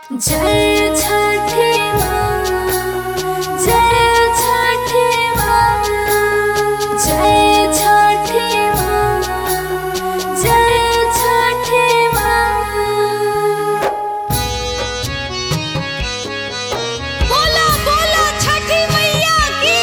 जय छठी माँ जय छठी माँ जय छठी माँ जय छठी माँ बोला बोला छठी मैया की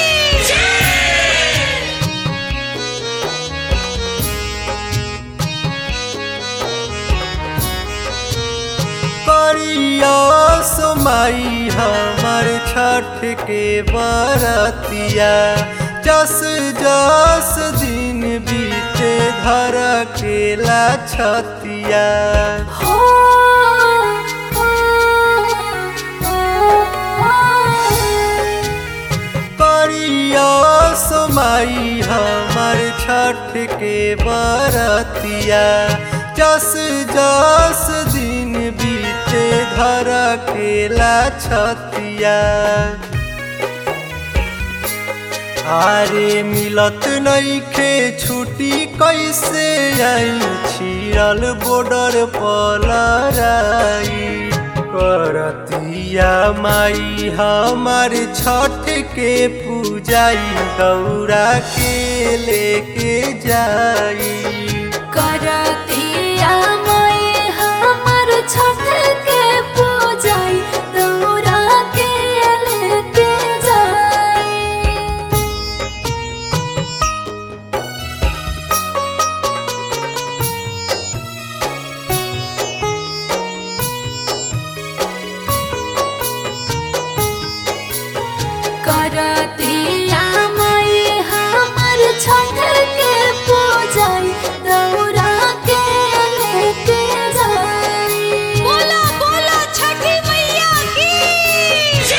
करिया समाई हमर छठ के बरतिया जस जस दिन बीते धर केला छतिया हो करिया समाई हमर छठ के बरतिया जस जस दिन बीते धर केला छतिया आरे मिलत नइखे छुट्टी कैसे आई छिरल बॉर्डर पलराई करतिया माई हमार छठ के पूजाई दौरा के लेके जाई करतिया माई हमर छठ के पूजाई दौरा के लेके जाई करतिया माई हमर छठ के पूजाई दौरा के लेके जाई बोला बोला छठी मैया की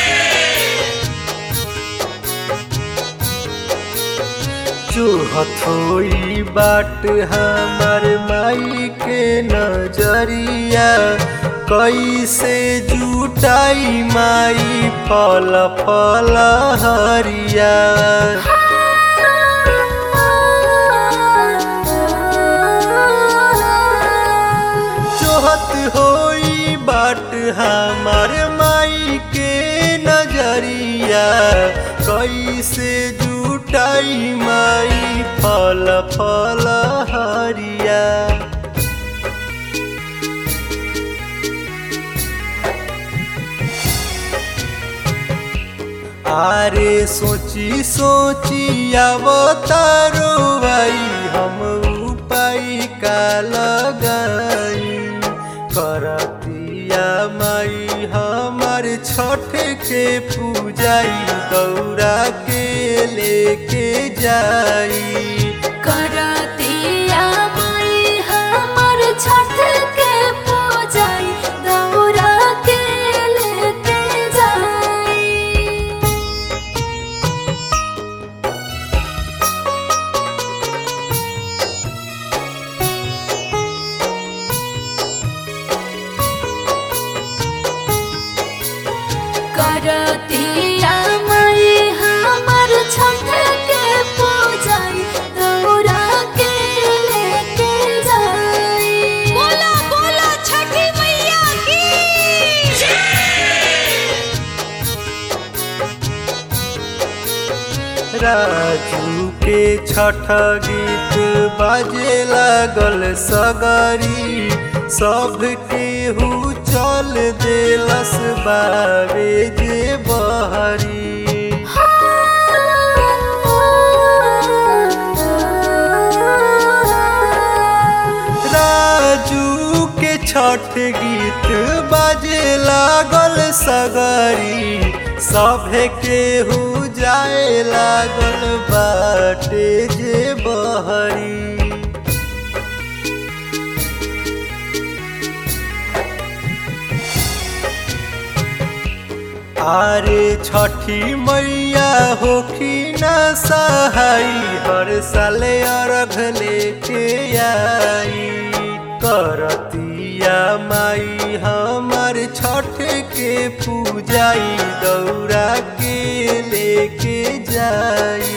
चूहथोई बाट हमार माई के नजरिया कैसे जुटाई माई फल फल हरिया चोहत होई बाट हमार माई के नजरिया कैसे जुटाई माई फल फल हरिया आरे सोची सोची अवतारो आई हम उपाय का लगाई करतिया माई हमार छठ के पूजाई दौरा के लेके जाई करतिया माई हमर छठ के पूजाई दौरा के लेके जाई करतिया माई हमर छठ के पूजाई दौरा के लेके जाई बोला बोला छठी मैया की राजू के छठ गीत बाजे लागल सगरी सब केहू चल देलस बारे जे बहरी राजू के छठ गीत बाजे लागल सगरी सभे केहू जाए लागल बाटे जे बहरी आरे छठी मैया होखी न सहाई हर साल अर्घ लेके आई करतिया माई हमार छठ के पूजाई दौरा के लेके जाई